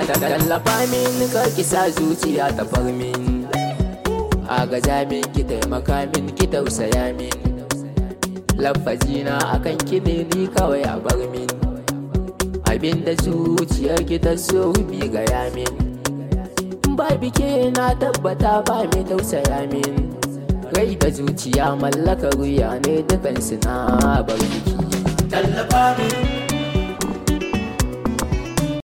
tallafa min ka kisa zuciya ta farmin a gaza min ki taimaka min ki tausaya min lafazina akan ki ne ni kawai a bar min abinda zuciyar ki ta so bi gaya min ba bike na tabbata ba mai tausaya min rai da zuciya mallakar wuya ne dukansu na bar biki tallafa min